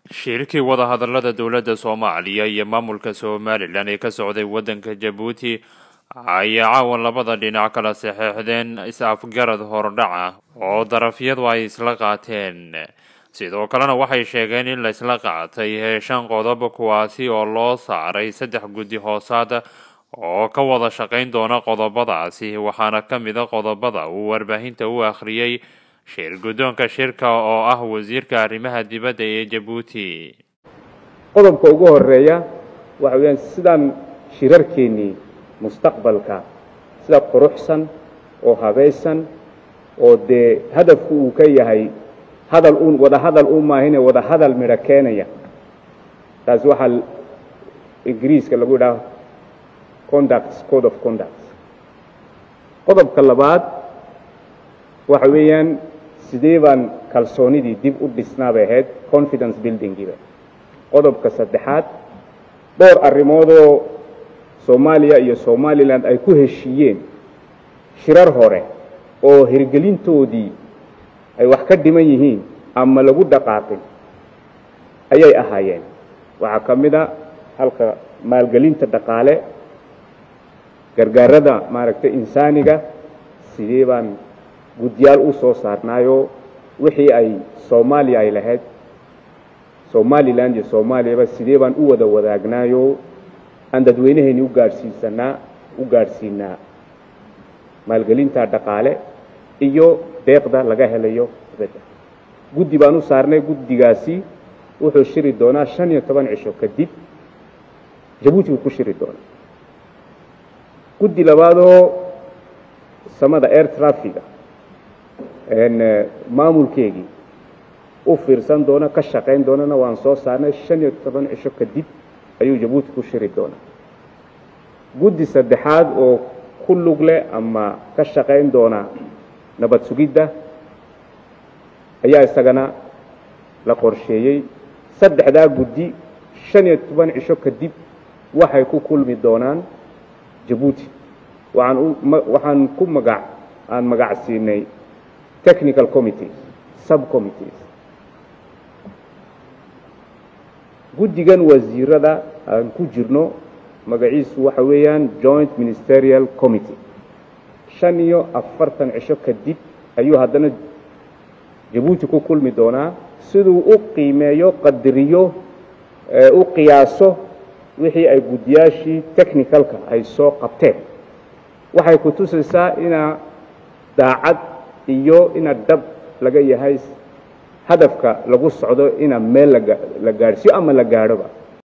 shirkii wadahadalada dowladda soomaaliya iyo maamulka somalilan ee ka socday waddanka jabuuti ayaa caawan labada dhinac kala saxeexdeen is-afgarad hordhaca oo darafyadu ay isla qaateen sidoo kalena waxay sheegeen in laysla qaatay shan qodob kuwaasi oo loo saaray saddex guddi hoosaad oo ka wada shaqayn doona qodobadaasi waxaana ka mid a qodobada uu warbaahinta u akhriyey shir guddoonka shirka oo ah wasiirka arrimaha dibadda ee jabuuti qodobka ugu horeeya waxa weeyaan sidaan shirarkeennii mustaqbalka sida quruxsan oo habaysan oo dee hadafku uu ka yahay hadal uun wada hadal u maahine wada hadal midho keenaya taasi waxaa ingiriiska lagu idhaha conducts code of conducts qodobka labaad waxa weeyaan sidee baan kalsoonidii dib u dhisnaa bay ahayd confidence buildingiiba qodobka saddexaad dhowr arrimoodoo soomaaliya iyo somalilan ay ku heshiiyeen shirar hore oo hirgelintoodii ay wax ka dhiman yihiin ama lagu dhaqaaqin ayay ahaayeen waxaa ka mid a halka maalgelinta dhaqaale gargaarada maaragtay insaaniga sidee baan guddiyaal u soo saarnaayo wixii ay soomaaliya ay lahayd somalilan iyo soomaaliyaba sidee baan u wada wadaagnaayo aan dadweynahayni u gaadhsiisanaa u gaadhsiinaa maalgelinta dhaqaale iyo deeqda laga helayo dibadda guddi baan u saarnay guddigaasi wuxuu shiri doonaa shan iyo toban cisho kadib jabuuti buu ku shiri doonaa guddi labaadoo samada air trafiga maamulkeegii u fiirsan doona ka shaqayn doonana waan soo saarnay shan iyo toban cisho kadib ayuu jabuuti ku shiri doonaa guddi saddexaad oo ku lug leh ama ka shaqayn doona nabad sugidda ayaa isagana la qorsheeyey saddexdaa guddi shan iyo toban cisho kadib waxay ku kulmi doonaan jabuuti waxaan u waxaan ku magac aan magac siinay technical committees subcommittees guddigan wasiirada aan ku jirno magaciisu waxa weeyaan joint ministerial committee shan iyo afartan cisho kadib ayuu haddana jabuuti ku kulmi doonaa siduu u qiimeeyo qadariyo u qiyaaso wixii ay guddiyaashii technicalka ay soo qabteen waxay ku tusaysaa inaa daacad iyo ina dhab laga yahay hadafka lagu socdo ina meel la gaadhsiiyo ama la gaadhoba